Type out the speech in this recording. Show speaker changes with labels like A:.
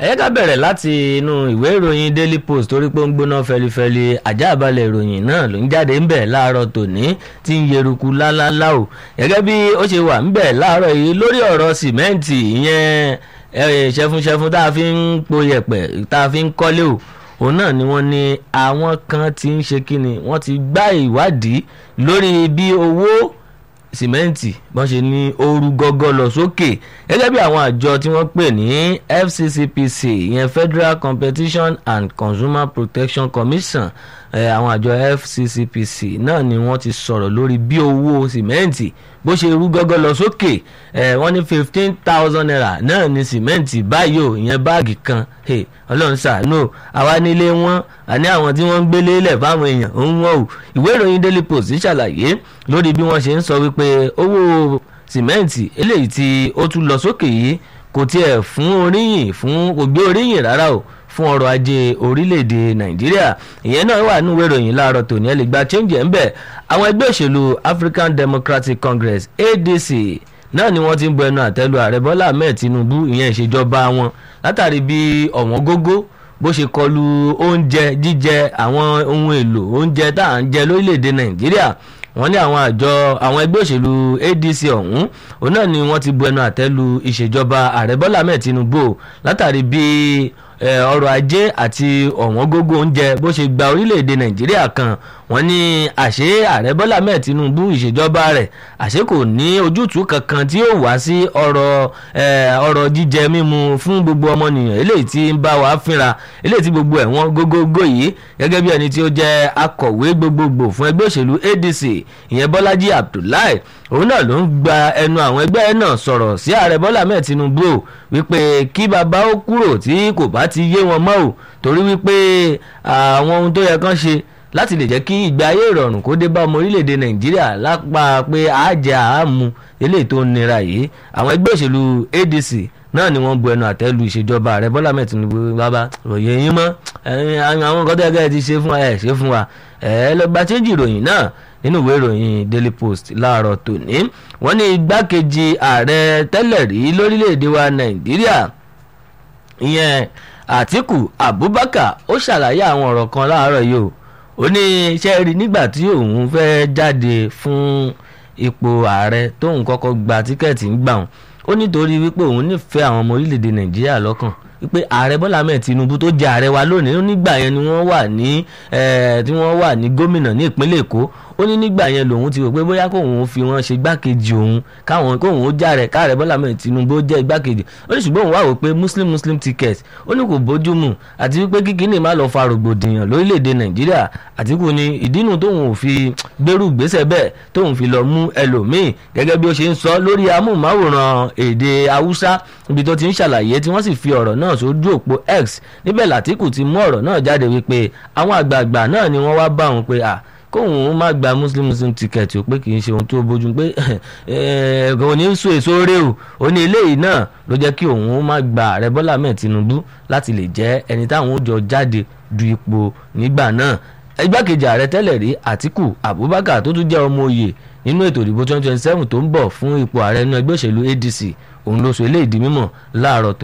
A: ẹ ká bẹ̀rẹ̀ láti inú ìwé ìròyìn daily post torí pé ó ń gbóná fẹlifẹli àjáàbalẹ̀ ìròyìn náà ló ń jáde ńbẹ̀ láàárọ̀ tòní tí ń yeruku lálálá o gẹ́gẹ́ bí ó ṣe wà ńbẹ̀ láàárọ̀ yìí lórí ọ̀rọ̀ sìmẹ́ǹtì ìyẹn ṣẹfunṣẹfun tá a fi ń po yẹ̀pẹ̀ tá a fi ń kọ́lé o òun náà ni wọ́n ní àwọn kan ti ń ṣe kíni wọ́n ti gbá ìwádìí lórí bí owó sìmẹ́ǹtì bọ́n ṣe ní ooru gọ́gọ́ lọ sókè gẹ́gẹ́ bí àwọn àjọ tí wọ́n pè ní FCCPC ìyẹn Federal Competition and Consumer Protection Commission àwọn àjọ FCCPC náà ni wọ́n ti sọ̀rọ̀ lórí bí owó sìmẹ́ǹtì bó ṣe rú gọ́gọ́ lọ sókè wọ́n ní fifteen thousand naira náà ní sìmẹ́ǹtì báyìí ò ìyẹn báàgì kan ọlọ́run ṣàánú àwa nílé wọn àní àwọn tí wọ́n ń gbélé lẹ̀ fáwọn èèyàn ń wọ́n o ìwé ìròyìn Daily Post ṣàlàyé lórí bí wọ́n ṣe ń sọ wípé owó sìmẹ́ǹtì eléyìí tí ó tún lọ sókè yìí kò tiẹ̀ fún oríyìn fún kò gbé oríyìn rárá o fún ọrọ̀ ajé orílẹ̀-èdè nàìjíríà ìyẹn náà wà nínú ìwé ìròyìn láàárọ̀ tòní ẹ lè gba change ẹ̀ ń bẹ̀ àwọn ẹgbẹ́ òṣèlú African Democratic Congress ADC náà ni wọ́n ti ń bu ẹnu àtẹ́lu ààrẹ Bọ́lá Ahmed Tinubu ìyẹn ìṣèjọba wọn látàrí bí ọ̀wọ́n gógó bó ṣe kọlu oúnjẹ jíjẹ àwọn ohun èlò oúnjẹ tá à ń jẹ lórílẹ̀‐èdè nàìjíríà wọ́n ní àwọn àjọ àwọn ẹgbẹ́ òṣèlú ADC ọ̀hún òun náà ni wọ́n ti bu ẹnu àtẹ́lu ìṣèjọba ààrẹ Bọ́lá Ahmed Tinubu látàrí bí ọrọ̀ ajé àti ọ̀wọ́n gógó oúnjẹ bó ṣe gba orílẹ̀‐èdè nàìjíríà kan wọ́n ní àṣé ààrẹ bọ́lá mẹ́ẹ̀ tinubu ìṣèjọba rẹ̀ àṣé kò ní ojútùú kankan tí yóò wá sí ọ̀rọ̀ ọ̀rọ̀ jíjẹ mímu fún gbogbo ọmọnìyàn eléyìí tí ń bá wa fínra eléyìí tí gbogbo ẹ̀ wọ́n gógógó yìí gẹ́gẹ́ bí ẹni tí ó jẹ́ akọ̀wé gbogbogbò fún ẹgbẹ́ òṣèlú ADC ìyẹn bọ́lájí abdullahi òun náà ló ń gba ẹnu àwọn ẹgbẹ́ náà sọ̀rọ̀ sí ààrẹ bọ́lá mẹ́ẹ̀ tinubu wípé kí bàbá ó kúrò tí kò bá ti yé wọn mọ́ ò torí wípé àwọn ohun tó yẹ kán ṣe láti lè jẹ́ kí ìgbé ayé ìrọ̀rùn kó dé bá ọmọ orílẹ̀-èdè nàìjíríà lápá pé àjẹ àámu eléyìí tó ń nira yìí àwọn ẹgbẹ́ òṣèlú ADC náà ni wọ́n bu ẹnu àtẹ́lu ìṣèjọba ààrẹ bọ́lá mẹ́ẹ̀ tinubu bàbá òye yín mọ́ àwọn nǹkan tó yẹ kẹ́ ẹ ti ṣe fún wa ẹ̀ ṣe fún wa ẹ̀ lọ gba chéjì ìròyìn náà nínú ìwé ìròyìn Daily Post láàárọ̀ tòní wọ́n ní igbákejì ààrẹ tẹ́lẹ̀ rí lórílẹ̀‐èdè wa nàìjíríà ìyẹn Àtíkù Abubakar ó ṣàlàyé àwọn ọ̀rọ̀ kan láàárọ̀ yìí o ó ní iṣẹ́ rí nígbà tí òun fẹ́ jáde fún ipò ààrẹ tóun kọ́kọ́ gba tíkẹ́ẹ̀tì ń gbà wọn ó nítorí wípé òun nífẹ̀ẹ́ àwọn ọmọ orílẹ̀-èdè nàìjíríà lọ́kàn wípé ààrẹ bọ́lá ahmed tinubu tó jẹ ààrẹ wa lónìí nígbà yẹn ni wọ́n wà ní tí wọ́n wà ní gómìnà ní ìpínlẹ̀ èkó ó ní nígbà yẹn lòun ti rò pé bóyá kóun fi wọn ṣe igbákejì òun káwọn kóun ó jàre káàrẹ bọ́lá ahmed tinubu jẹ́ igbákejì ó ní ṣùgbọ́n òun wá wò pé muslim muslim ticket ó ní kò bójú mu àti wípé kíkíní má lọ fa rògbòdìyàn lórílẹ̀‐èdè nàìjíríà àtìkù ni ìdínú tóun ò fi gbérù gbésẹ̀ bẹ́ẹ̀ tóun fi lọ mú ẹlòmíì gẹ́gẹ́ bí ó ṣe ń sọ lórí amóhùnmáwòrán èdè haúsá ibi tó ti ń ṣàlàyé tí wọ́n sì fi ọ̀rọ̀ náà sójú òpó x níbẹ̀ làtìkù ti mú ọ̀rọ̀ náà jáde wípé àwọn àgbààgbà náà ni wọ́n wá bá òun pé à kóun má gba muslim muslim ticket o pé kì í ṣe ohun tó bójú pé kò ní sún èso rè o ó ní eléyìí náà ló jẹ́ kí òun má gba ààrẹ bọ́lá mẹ́ẹ̀ tinubu láti lè jẹ́ ẹni táwọn ó jọ jáde du ipò nígbà náà igbákejì ààrẹ tẹ́lẹ̀ rí àtíkù abubakar tó tún jẹ́ ọmọ oyè nínú ètò ìdìbò 2027 tó ń bọ̀ fún ipò ààrẹ inú ẹgbẹ́ òṣèlú adc òun ló sọ eléyìí di mímọ̀ láàárọ̀ tó